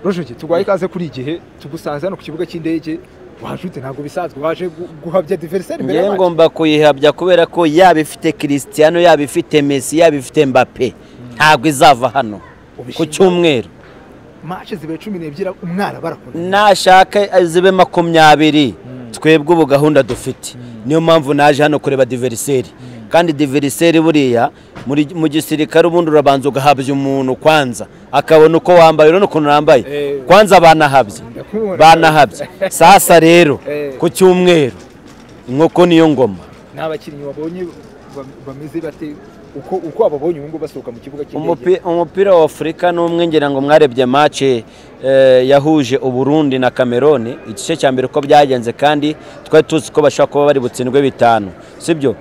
rojoki turwaye ikaze kuri igihe tugusanze hano ku kibuga cy'indege wajute ntabwo bisanzwe waje guhabya diveriseri imbere ngewe ngomba kuyihabya kubera ko yaba ifite kirisitiyano yaba ifite mesi yaba ifite mbape ntabwo izava hano ku cyumweru mashe zibere cumi n'ebyiri umwana barakunda nashaka zibe makumyabiri twebwe ubu gahunda dufite niyo mpamvu naje hano kureba diveriseri kandi diveriseri buriya muri- mu gisirikare ubundi urabanza ugahabya umuntu kwanza akabona uko wambaye urabona ukuntu nambaye Eh. kwanza banahabye Ndakubona. banahabye sasa rero Eh. ku cyumweru inkoko niyo ngoma ni abakinnyi wabonye ba- bameze bate uko uko wababonye ubu ngubu basohoka mu kibuga cy'indege Umupi- umupira wa afurika n'umwe ngira ngo mwarebye mace yahuje uburundi na cameroon igice cya mbere uko byagenze kandi twari tuzi ko bashobora kuba bari butsindwe bitanu sibyo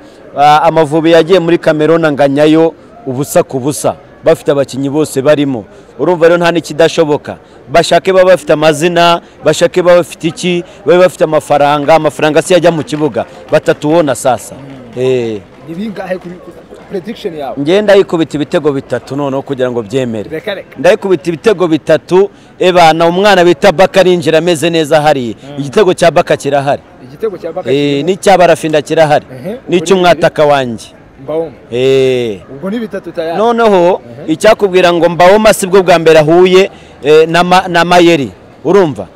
amavubi yagiye muri cameroon anganyayo ubusa ku busa bafite abakinnyi bose barimo urumva rero nta n'ikidashoboka bashake baba bafite amazina bashake baba bafite iki babe bafite amafaranga amafaranga si yajya mu kibuga batatu wona sasa Eh. ni bingahe kuri prediction yawe Njye ndayikubita ibitego bitatu noneho kugira ngo byemere reka reka ndayikubita ibitego bitatu ebana umwana bita baka arinjira ameze neza hariya igitego cya baka kirahari igitego cya baka Eh, n'icya barafinda kirahari Ehe. n'icy'umwataka wanjye mbawoma Eh. ubwo ni bitatu tayari noneho icyakubwira ngo mbawoma si bwo bwa mbere ahuye eh, na Ma- na mayeri urumva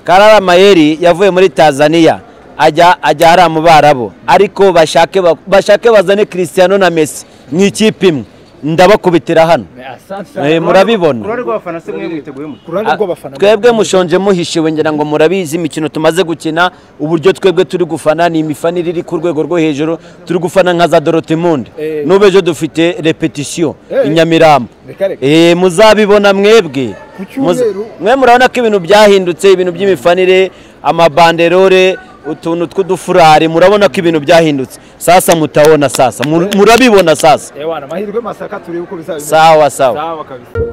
karara mayeri yavuye muri tanzania ajya ajya hariya mu barabo ariko bashake ba- bashake bazane cristiano na messi mu ikipe imwe ndabakubitira hano Eh, murabibona uruhare rw'abafana se mwe mwiteguye mute ku ruhande rw'abafana twebwe mushonje muhishiwe ngira ngo murabizi imikino tumaze gukina uburyo twebwe turi gufana ni imifanire iri ku rwego rwo hejuru turi gufana nka za dorotimundi Eh. n'ubu ejo dufite repetisiyo Eh. i nyamirambo Reka reka. Eh, muzabibona mwebwe Ku cyumweru. Muz- mwe murabona ko ibintu byahindutse ibintu by'imifanire amabanderore utuntu tw'udufurari murabona ko ibintu byahindutse sasa mutabona sasa Mur- murabibona sasa ewana amahirwe masaka turebe uko bizaba bimeze. sawa sawa sawa kabisa